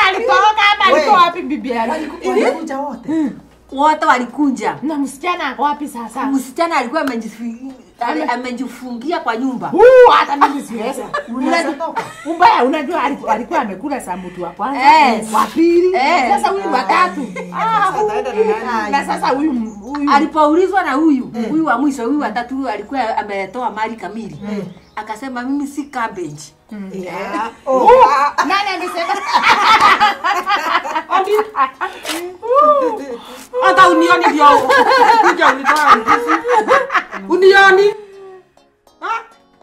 alitoroka ama We. alikuwa wapi bibi yake? walikuja wote wote walikunja Na msichana ako wapi sasa? msichana alikuwa amejifi- ame- amejifungia kwa nyumba Huu hata mimi siweza. unaweza toka Ubaya unajua alikuwa alikuwa amekula saa mtu wa kwanza, Eh. wa pili, Eh. sasa huyu wa tatu. Ah, Sasa ataenda na nani? na sasa huyu huyu alipoulizwa na huyu huyu wa mwisho huyu watatu huyu alikuwa ametoa mali kamili akasema mimi si cabbage Yeah. Oh, Oh, ah, nani amesema? hata unioni ndio kuja unitoa ndizi unioni Ha?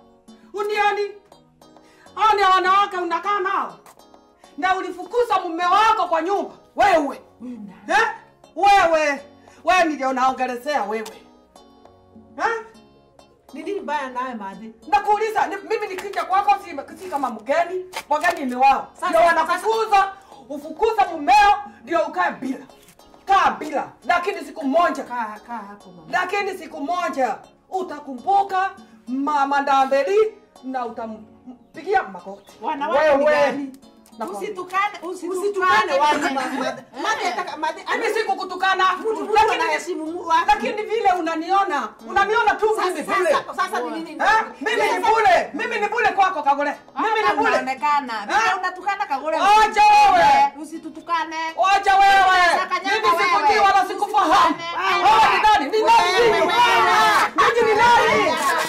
unioni hao ni wanawake unakaa nao na ulifukuza mume wako kwa nyumba wewe eh? wewe wewe ndio unaongelezea wewe eh? ni nini baya nawe madhi nakuuliza ni, mimi nikija kwako si, si kama mgeni wageni ni wao Sasa- ndio wanakufuza ufukuza mumeo ndio ukae bila kaa bila lakini siku moja kaa kaa hapo mama lakini siku moja utakumbuka mama ndambeli na utampigia magoti Wanawake ni gani? Nakwambia. Usitukane, usitukane usitukane watu kwenye- madhi madhi ataka madhi mimi sikukutukana mtu lakini anaheshimu mu- watu. lakini vile unaniona unaniona tu mimi Sasa- bule sasa- sasa ni nini Eh? mimi ni bule mimi ni bule kwako kagole mimi Hata ni bule unaonekana. Vile Eh? unatukana kagole. Acha wewe. Usitutukane. Wacha wewe. Sasa kanyama Mimi sikujui wewe. wala sikufahamu. Wewe. Wewe ni nani? Ni nani? Wewe, wewe. Mimi ni nani?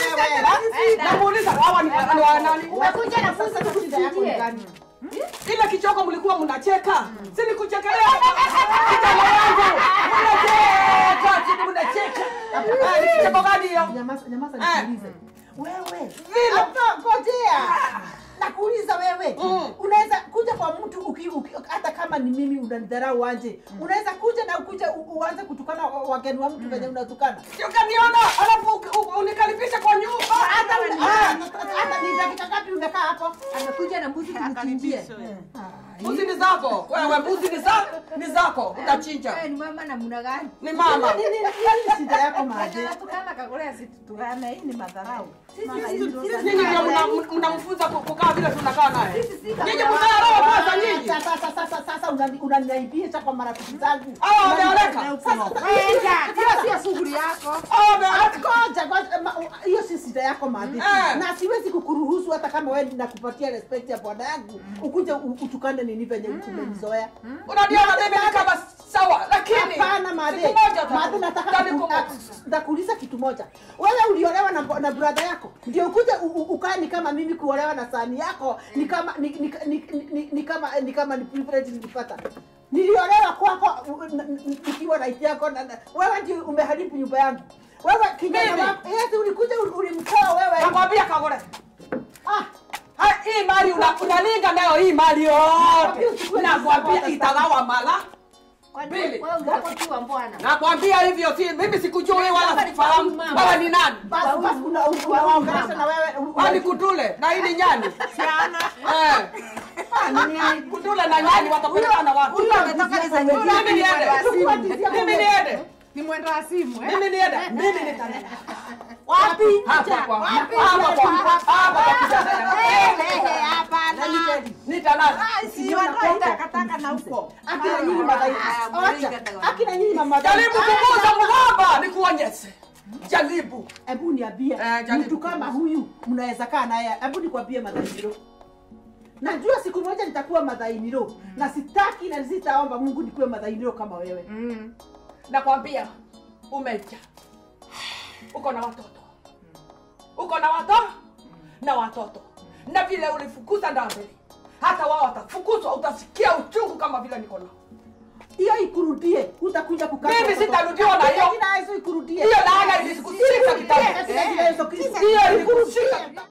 Enda. Namuuliza hawa ni ni wa nani? Umekuja na sasa fuzi shida yako ni tukusikie. gani Ile kichoko mlikuwa mnacheka. Si nikuchekelea. Kijana wangu. Mnacheka, si mnacheka. Ah, ni kicheko gani hiyo? nyamaza nyamaza Eh. nikuulize wewe Vile. hapa ngojea nakuuliza wewe Mm. unaweza kuja kwa mtu uki, uki, hata kama ni mimi unanidharau anje unaweza kuja na ukuja u- uanze kutukana wa- wageni wa mtu venye unatukana Sio kaniona alafu u- u- unikaribisha kwa nyumba. hata ah, hata ni dakika ngapi umekaa hapo amekuja na mbuzi tumchinjie Mbuzi ni zako. Wewe mbuzi ni zako. Ni zako. Utachinja. Wewe ni mama namna gani Ni mama. Nini- nini nini shida yako maje Anatukana kagole asitutukane. Hii ni madharau. Maana sisi- hizi ndo sisi- za- Nyinyi ndio mna- mnamfunza ku- kukaa vile tunakaa naye. Sisi si Nyinyi kama- mzaa roho kwanza nyinyi. sasa sasa sasa sasa unani- unaniaibisha kwa marafiki zangu Hawa wameoleka. Enda. Hiyo sio shughuli yako. Hawa wameoleka. Ngoja, ngoja, ma- hiyo si shida yako madhi Eh. na siwezi kukuruhusu hata kama wewe nakupatia respect ya bwana yangu ukuje u- utukane nini venye umenizoea Unaniona mimi ni kama sawa lakini hapana madhi siku moja utaku- madhi nataka utanikumbuka. kuku- ndakuuliza kitu moja wewe uliolewa na, na brother yako ndio ukuje u- u- ukae ni kama mimi kuolewa na sani yako ni kama ni, ni, ni, ni, ni kama ni kama ni privilege nilipata niliolewa kwako u- n- n- nikiwa na yako na, na, wewe ndio umeharibu nyumba yangu wewe kijana Mimi? wako yes ulikuja ul- ulimtoa wewe Nakwambia kagore. ah Ha, hii mali una- unalinga nayo hii mali yote. Nakwambia itagawa mala. Kwani Mbili. wewe utakotiwa mbwana Nakwambia hivyo si mimi sikujui wala sikufahamu. Wewe ni nani? basi basi una unaongelesha na wewe Wani kutule na hii ni nyani. Siana. Eh. Kutule na nyani watapelekana wapi? huyu ametoka ni za nyingine Mimi niende. Mimi niende. Ni mwendo wa simu eh? Mimi niende. Mimi nitaenda. Wapi? Hapa kwa. Hapa kwa. Hapa kwa kijana yangu. Ehe, hapana. Nitalala. Si watoe takataka na huko. akina nyinyi madhaifu Ah, acha mringa akina nyinyi mama Jaribu kuguza mgomba nikuonyeshe. Jaribu. hebu niambie Eh, jaribu mtu kama kuguza. huyu mnaweza kaa naye hebu nikwambie madhainiro najua siku moja nitakuwa madhainiro na sitaki na sitaomba mungu nikuwe madhainiro kama wewe Mm. Nakwambia umeja. Uko na watoto. Uko na watoto na watoto. Na vile ulifukuza ndambele. Hata wao watafukuzwa utasikia uchungu kama vile niko nao. hiyo ikurudie utakuja kukaa Mimi kwa watoto. sitarudiwa na hiyo.